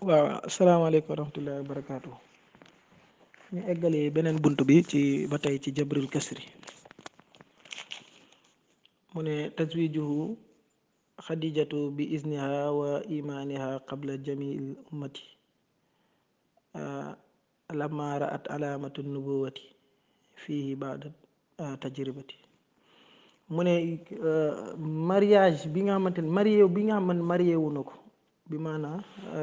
waaw asalaamaaleykum wa rahmatullahi wa barakaatu ñu eggalee beneen bunt bi ci ba tey ci jabril kasri mu ne taswijuhu xadijatu bi izniha wa imaniha qabla jamil ummati lamma raat alamatu nubuwati fihi baada tajribati mu ne mariage bi nga xamante ne marié bi nga xamante marié wu na ko bi maanaa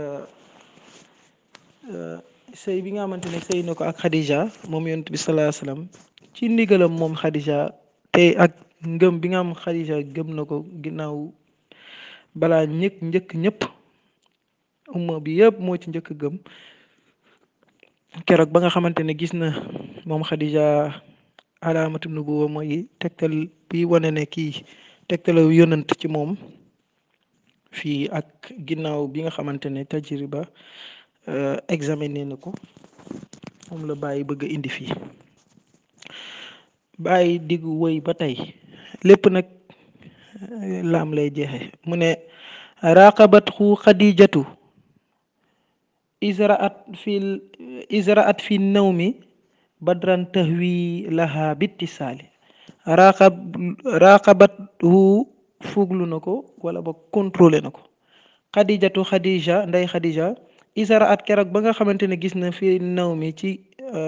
sëy bi nga xamante ne sëy na ko ak Khadija moom yonent bi salaa salaam ci ndigalam moom Khadija te ak ngëm bi nga xam Khadija gëm na ko ginnaaw balaa ñëkk njëkk ñëpp umma bi yëpp moo ci njëkk gëm keroog ba nga xamante ne gis na moom Khadija alaamatu nubuwa mooy tegtal bi wane ne kii tegtal yonent ci moom fii ak ginnaaw bi nga xamante ne tajriba examiné na ko moom la bàyyi bëgg a indi fii bàyyi diggu wëy ba tey lépp nag laam lay jeexe mu ne raqabat xu xadijatu israat fi israat fi nawmi badran tahwi laha bittisaali raqab raqabat hu fuglu na ko wala ba contrôlé na ko xadijatu xadija nday xadija isara at keroog ba nga xamante ne gis na fi naw mi ci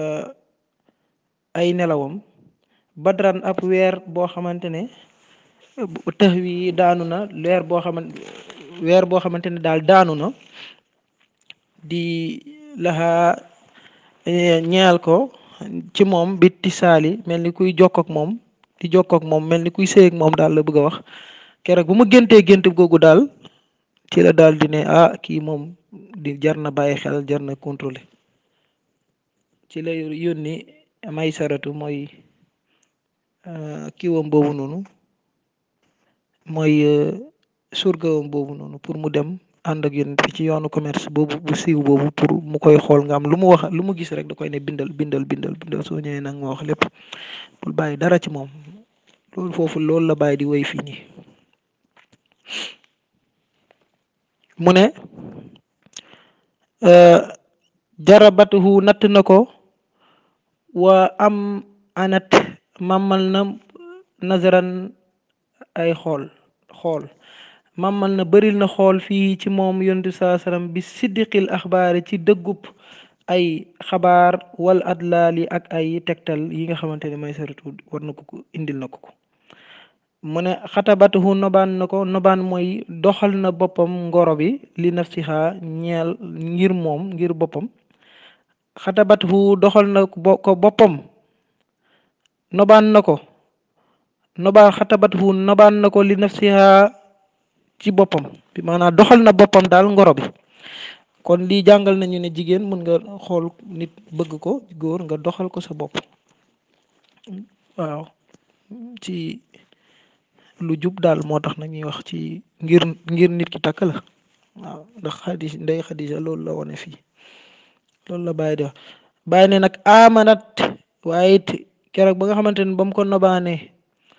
ay nelawam badran ab weer boo xamante ne tëx wi daanu na weer boo xamante weer boo xamante ne daal daanu na di laxa ñeel ko ci moom bi tisaali mel ni kuy jokk ak moom di jokk ak moom mel ni kuy sëy ak moom daal la bëgg a wax keroog bu ma géntee gént googu daal ci la daal di ne ah kii moom di jar na bàyyi xel jar na contrôler ci la yónni may saratu mooy kiiwam boobu noonu mooy surgawam boobu noonu pour mu dem ànd ak yónni fi ci yoonu commerce boobu bu siiw boobu pour mu koy xool nga am lu mu wax lu mu gis rek da koy ne bindal bindal bindal bindal soo ñëwee nag ma wax lépp bul bàyyi dara ci moom loolu foofu loolu la bàyyi di woy fii nii mu ne jarabatuhu natt na ko wa am anat mamal na nazaran ay xool xool mamal na bëril na xool fii ci moom yontu saa sallam bi siddiqil axbaari ci dëggub ay xabaar wal adlaali ak ay tegtal yi nga xamante ne may saratu war na ko ko indil na ko ko mu ne xatabatuhu nobaan na ko nobaan mooy doxal na boppam ngoro bi li nafsiha ñeel ngir moom ngir boppam xatabatuhu doxal na ko boppam nobaan na ko nobaan xatabatuhu nobaan na ko li nafsiha ci boppam bi maanaam doxal na boppam daal ngoro bi kon lii jàngal nañu ne jigéen mën nga xool nit bëgg ko góor nga doxal ko sa bopp waaw ci lu jub daal moo tax nañuy wax ci ngir ngir nit ki takk la waaw ndax xadis ndey xadisa loolu la wone fii loolu la bàyyi di wax bàyyi ne nag amanat waaye it keroog ba nga xamante ne ba mu ko nobaane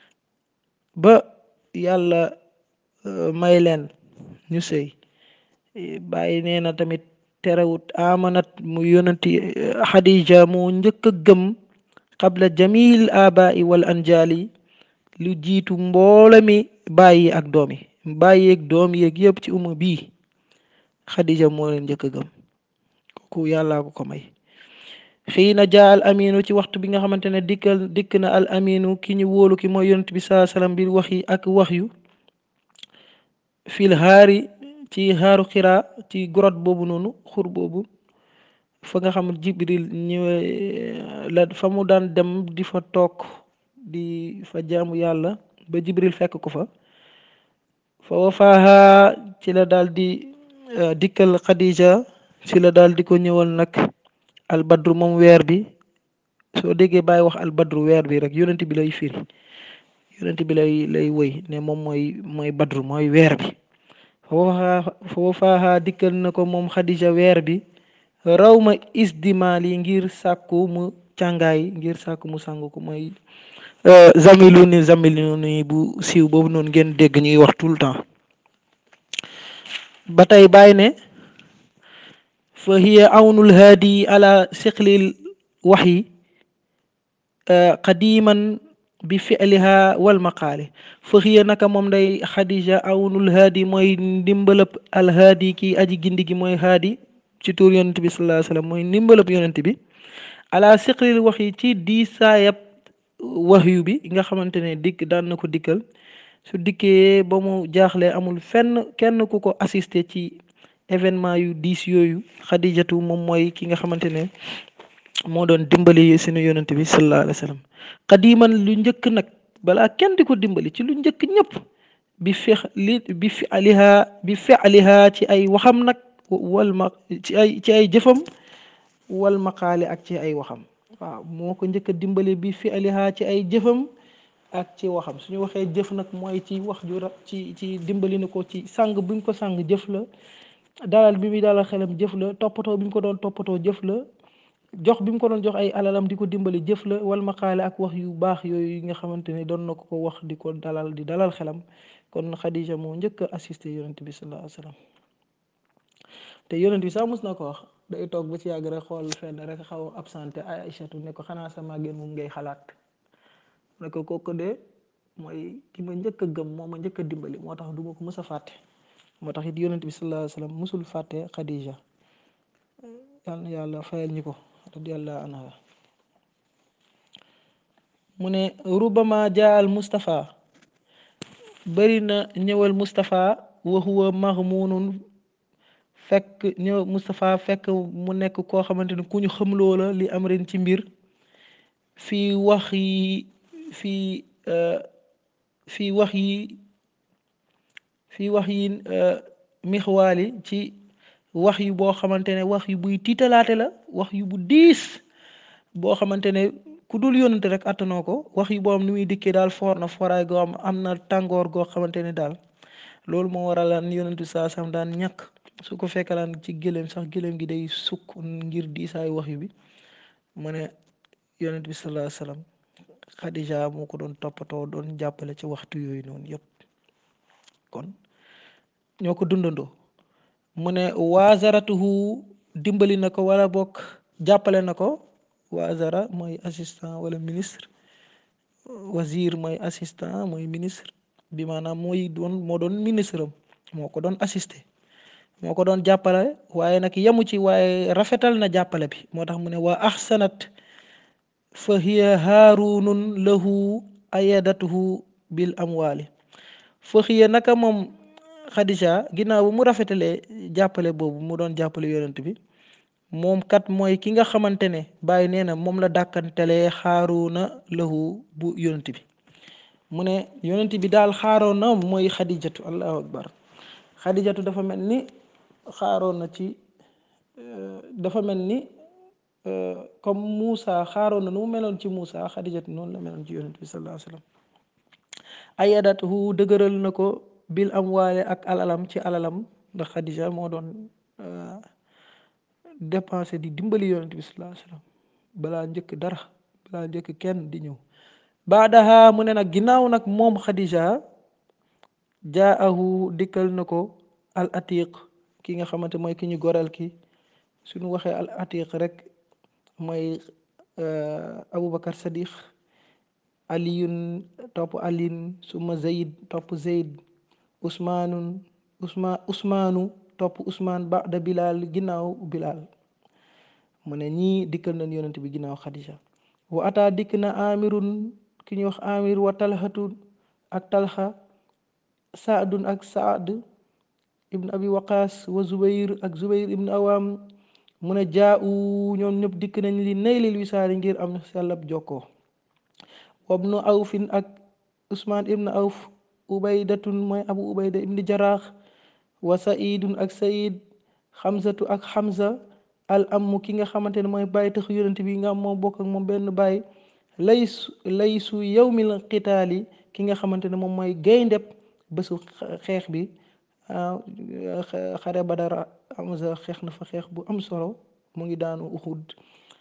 ba yàlla may leen ñu sëy bàyyi nee na tamit terewut amanat mu yonanti xadija mu njëkk a gëm qabla jamil abai wal anjali lu jiitu mboole mi bàyyi ak doom yi bàyyi ak doom yeeg yëpp ci uma bii xadija moo leen njëkk a gëm kooku yàllaa ko ko may xii na jaa al aminu ci waxtu bi nga xamante ne dikkal dikk na al aminu ki ñu wóolu ki mooy yonent bi saa salaam bi wax yi ak wax yu fil xaari ci xaaru xiraa ci grotte boobu noonu xur boobu fa nga xam jibril ñëwee la fa mu daan dem di fa toog di fa jaamu yàlla ba jibril fekk ko fa fa wafaaha ci la daal di dikkal xadija ci la daal di ko ñëwal nag albadru moom weer bi soo déggee bàyyi wax albadru weer bi rek yonent bi lay firi yonent bi lay lay woy ne moom mooy mooy badru mooy weer bi fa wafaaha dikkal na ko moom xadija weer bi raw ma isdimaal yi ngir sàkku mu càngaay ngir sàkku mu sàngu ko mooy zamilu ni zamilu ni bu siiw boobu noonu ngeen dégg ñuy wax tout le temps ba tey bàyyi ne fa hiya awnul haadi ala siqlil waxyi qadiman bi fi'liha wal maqaali fa hiya naka moom day xadija awnul haadi mooy ndimbalëb al haadi kii aji gindi gi mooy haadi ci tuur yonent bi sallallahu alayhi wasallam mooy ndimbalëb yonent bi ala siqlil waxyi ci diisaayab waxyu bi nga xamante ne dikk daan na ko dikkal su dikkee ba mu jaaxlee amul fenn kenn ku ko assisté ci événement yu diis yooyu xadijatu moom mooy ki nga xamante ne moo doon dimbali sunu yonent bi sallallahu alayhi wa sallam xadiman lu njëkk nag balaa kenn di ko dimbali ci lu njëkk ñëpp bi fex li bi fi aliha bi fi aliha ci ay waxam nag wal ma ci ay ci ay jëfam wal maqaali ak ci ay waxam waaw moo ko njëkk a dimbali bi fi aliha ci ay jëfam ak ci waxam suñu waxee jëf nag mooy ci wax ju ra ci ci dimbali na ko ci sàng buñ ko sàng jëf la dalal bi muy dalal xelam jëf la toppatoo bi mu ko doon toppatoo jëf la jox bi mu ko doon jox ay alalam di ko dimbali jëf la wal maqaale ak wax yu baax yooyu yi nga xamante ne doon na ko ko wax di ko dalal di dalal xelam kon Khadija moo njëkk a assisté yonent bi sallallahu alayhi wa sallam te yonent bi sax mos na ko wax day toog ba ci yàgg rek xool fenn rek xaw a absenté Aïchatu ne ko xanaa sama génn moom ngay xalaat ne ko kooku de mooy ki ma njëkk a gëm moo ma njëkk a dimbali moo tax du ma ko mës a fàtte moo tax it yonent bi sallallahu alayhi wa sallam musul fàtte Khadija yal na yàlla fayal ñi ko radiyallahu anha mu ne rubama jaal Mustapha bëri na ñëwal Mustapha wa huwa maghmunun fekk ñëw Mustapha fekk mu nekk koo xamante ni ku ñu xamloo la li am ren ci mbir fii wax yi fii fii wax yi fii wax yi mixwaali ci wax yu boo xamante ne wax yu buy tiitalaate la wax yu bu diis boo xamante ne ku dul yónnante rek attanoo ko wax yu boo am ni muy dikkee daal foor na fooraay goo am am na tàngoor goo xamante ne daal loolu moo waralaan yónnantu saa sam daan ñàkk su ko fekkalaan ci gëléem sax gëléem gi day sukk ngir diisaayu wax yu bi mu ne yonent bi sallallahu alayhi wasallam Khadija moo ko doon toppatoo doon jàppale ci waxtu yooyu noonu yëpp kon ñoo ko dundandoo mu ne waazaratuhu dimbali na ko wala bokk jàppale na ko waazara mooy assistant wala ministre wazir mooy assistant mooy ministre bi maanaam mooy doon moo doon ministre am moo ko doon assisté moo ko doon jàppale waaye nag yemu ci waaye rafetal na jàppale bi moo tax mu ne waa ahsanat fa hiya haarunun lahu ayadatuhu bil amwaali fa hiya naka moom Khadija ginnaaw bu mu rafetalee jàppale boobu mu doon jàppale yonent bi moom kat mooy ki nga xamante ne bàyyi nee na moom la dàkkantelee xaaruna lahu bu yonent bi mu ne yonent bi daal xaaroon na mooy xadijatu allahu akbar xadijatu dafa mel ni xaaroon na ci dafa mel ni comme Moussa xaaroon na nu mu meloon ci Moussa xadijatu noonu la meloon ci yonent bi sallallahu alayhi wa sallam ayadatuhu dëgëral na ko bil amwaale ak alalam ci alalam ndax xadija moo doon dépensé di dimbali yonent bi sallallahu alayhi wa sallam balaa njëkk dara balaa njëkk kenn di ñëw baadaha mu ne nag ginnaaw nag moom xadija jaahu dikkal na ko al atiq ki nga xamante mooy ki ñu goreel ki suñu waxee al atiq rek mooy aboubacar sadiq aliyun topp aliin suma zayd topp zayd usmaanun usma usmaanu topp usmaan ba'da bilaal ginnaaw bilaal mu ne ñii dikkal nañ yonent bi ginnaaw xadija wa ataa dikk na amirun ki ñuy wax amir wa talhatun ak talha saadun ak saad ibn abi waqaas wa zubayr ak zubayr ibn awam mu ne jaa u ñoom ñëpp dikk nañ li naylil wisaari ngir am sellab jokkoo wabnu awfin ak usmaan ibn awf ubaydatun mooy abu ubayda ibn jaraax wa saidun ak said xamsatu ak xamsa al amu ki nga xamante ne mooy bàyyi tax yonent bi nga am moom bokk ak moom benn bàyyi laysu laysu yawmil qitaali ki nga xamante ne moom mooy gayndeb bésu xeex bi xare badara Hamza xeex na fa xeex bu am solo mu ngi daanu Uhud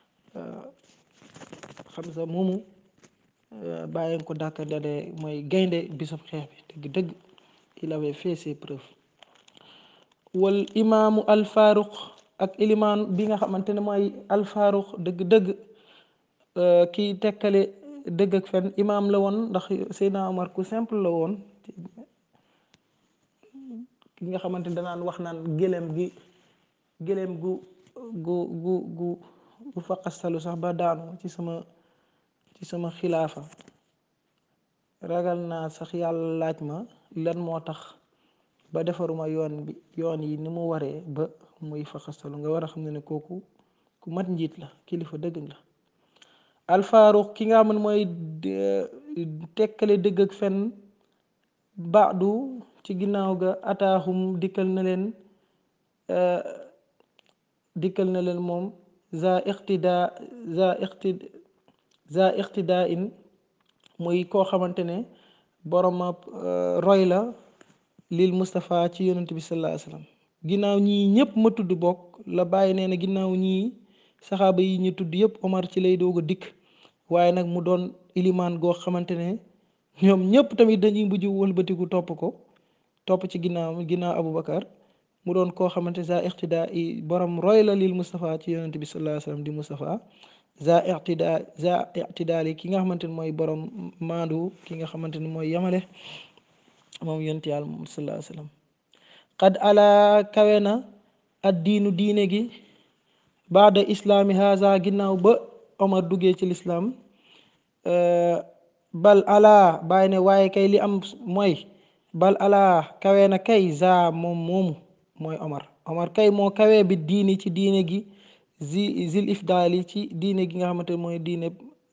Hamza moomu bàyyi ko dàkkandale mooy gaynde bisab xeex bi dëgg dëgg il avait fait ses preuves wal imaamu al faruq ak ilimaan bi nga xamante ne mooy alfaaruq dëgg-dëgg kiy tekkale dëgg ak fen imaam la woon ndax Seydina Omar ku simple la woon ki nga xamante ne danaan wax naan gëléem gi gëléem gu gu gu gu gu faqastalu sax ba daanu ci sama ci sama xilaafa ragal naa sax yàlla laaj ma lan moo tax ba defaruma yoon bi yoon yi ni mu waree ba muy faqastalu nga war a xam ne ne kooku ku mat njiit la kilifa dëgg la alfaaruq ki nga xam ne mooy tekkale dëgg ak fen baadu ci ginnaaw ga ataaxum dikkal na leen dikkal na leen moom za iqtidaa za iqti za iqtidaa in muy koo xamante ne borom roy la lil Moustapha ci yonent bi sallallahu alayhi wasallam ginnaaw ñii ñëpp ma tudd bokk la bàyyi nee na ginnaaw ñii saxaaba yi ñu tudd yëpp Omar ci lay doog a dikk waaye nag mu doon ilimaan goo xamante ne ñoom ñëpp tamit dañuy mujj wëlbatiku topp ko topp ci ginnaaw ginnaaw Aboubacar mu doon koo xamante za iqtidaa i borom roy la lil Moustapha ci yonent bi sallallahu alayhi wasallam di Moustapha za iqtidaa za iqtidaal yi ki nga xamante ne mooy borom maandu ki nga xamante ne mooy yamale moom yonent yàlla moom sallallahu alayhi wasallam qad ala kawe na ad diinu diine gi baada islaami haza ginnaaw ba Omar duggee ci lislaam bal ala bàyyi ne waaye kay li am mooy bal ala kawe na kay za moom moomu mooy Omar Omar kay moo kawe bi diini ci diine gi zi zil ifdaali ci diine gi nga xamante mooy diine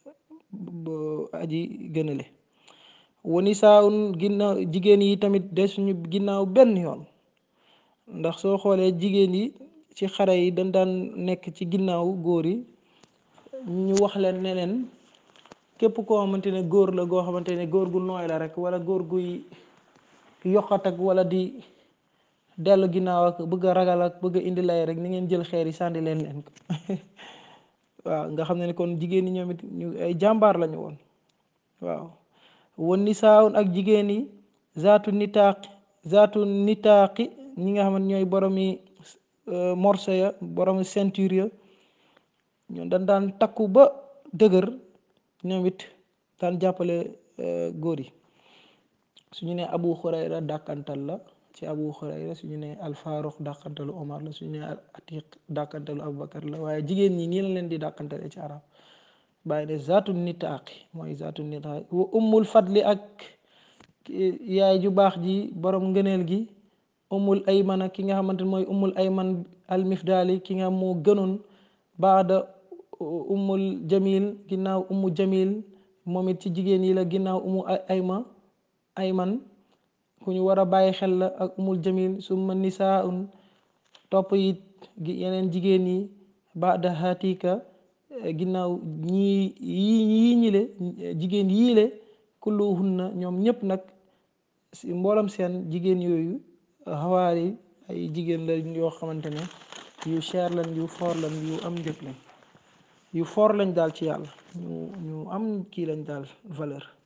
aji gënale wani saawun ginnaaw jigéen yi tamit desuñu ginnaaw benn yoon ndax soo xoolee jigéen yi ci xare yi dañ daan nekk ci ginnaaw góor yi ñu wax leen ne leen képp koo xamante ne góor la goo xamante ne góor gu nooy la rek wala góor guy yokkat ak wala di dellu ginnaaw ak bëgg a ragal ak bëgg a indi lay rek ni ngeen jël xeer yi sànni leen leen ko waaw nga xam ne kon jigéen ñi ñoom it ñu ay jàmbaar lañu woon waaw won ni saawun ak jigéen yi zaatu nitaaq zaatu nitaaqi ñi nga xam ne ñooy boromi morso ya boromi ceinture ya ñoom dañ daan takku ba dëgër ñoom it daan jàppale góor yi suñu ne abu xurayra dàkkantal la ci abu xurayra suñu ne alfaaruq dàkkantalu omar la suñu ne atiq dàkkantalu abubakar la waaye jigéen ñi nii la leen di dàkkantale ci arab bàyyi ne zaatu nitaaqi mooy zaatu nitaaqi wa ummul fadli ak yaay ju baax ji borom ngëneel gi ummul aymana ki nga xamante ne mooy ummul ayman almifdaali ki nga moo gënoon baada ummul jamil ginnaaw ummu jamil moom it ci jigéen yi la ginnaaw ummu ayma ayman ku ñu war a bàyyi xel la ak ummul jamil summa nisaaun topp it yeneen jigéen yi baada hatika ginnaaw ñii yii yii ñile jigéen yii le kulluhunna ñoom ñëpp nag si mboolam seen jigéen yooyu xawaari ay jigéen la yoo xamante ne yu cher lañ yu foor lañ yu am njëg lañ yu foor lañ daal ci yàlla ñu ñu am kii lañ daal valeur